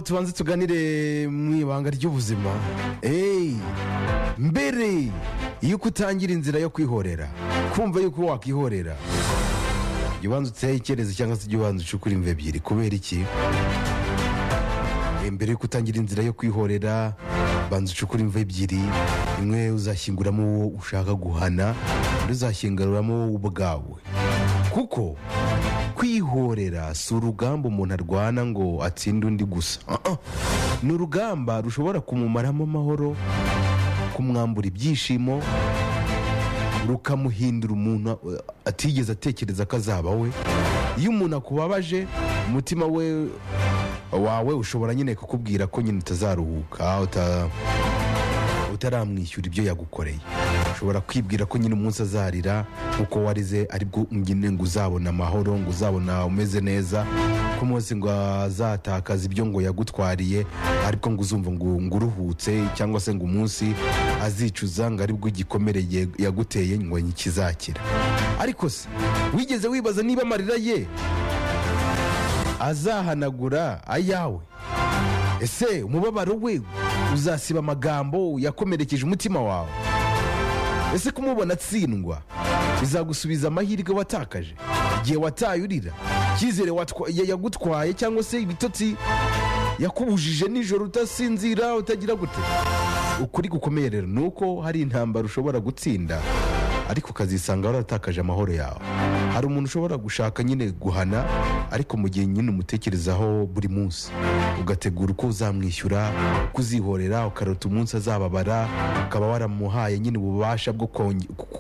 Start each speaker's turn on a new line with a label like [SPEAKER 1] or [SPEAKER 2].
[SPEAKER 1] tubanze tuganire mu ibanga ry'ubuzima eee mbere yuko utangira inzira yo kwihorera kumva yuko wakwihorera jya ubanza utehe icyerezo cyangwa se jya ubanza ucukure imva ebyiri kubera iki Eh, mbere yuko utangira inzira yo kwihorera banza ucukure imva ebyiri imwe uzashyinguramo uwo ushaka guhana undi uzashyinguramo wowe ubwawe kuko kwihorera si urugamba umuntu arwana ngo atsinde undi gusa Ah, ah. ni urugamba rushobora kumumaramo amahoro kumwambura ibyishimo rukamuhindura umuntu eh, atigeze atekereza ko azaba we iyo umuntu akubabaje umutima we wawe ushobora nyine kukubwira ko nyine utazaruhuka uta- utaramwishyura ibyo yagukoreye ushobora kwibwira ko nyine umunsi azarira nk'uko warize aribwo nyine ngo uzabona amahoro ngo uzabona umeze neza ko umunsi ngo azatakaza ibyo ngo yagutwariye aribwo ngo uzumva ngo ngo uruhutse cyangwa se ngo umunsi azicuza ngo aribwo igikomere ye- yaguteye ngo kizakira ariko se wigeze wibaza niba amarira ye azahanagura ayawe ese umubabaro we uzasiba amagambo yakomerekeje umutima wawe ese kumubona atsindwa bizagusubiza amahirwe watakaje igihe wataye urira icyizere watwa- ya- yagutwaye cyangwa se ibitotsi yakubujije nijoro utasinzira utagira gute ukuri gukomeye rero ni uko hari intambara ushobora gutsinda ariko ukazisanga waratakaje amahoro yawe hari umuntu ushobora gushaka nyine guhana ariko mu gihe nyine umutekerezaho buri munsi ugategura uko uzamwishyura kuzihorera ukarota umunsi azababara ukaba waramuhaye nyine ububasha bwo konge- ku-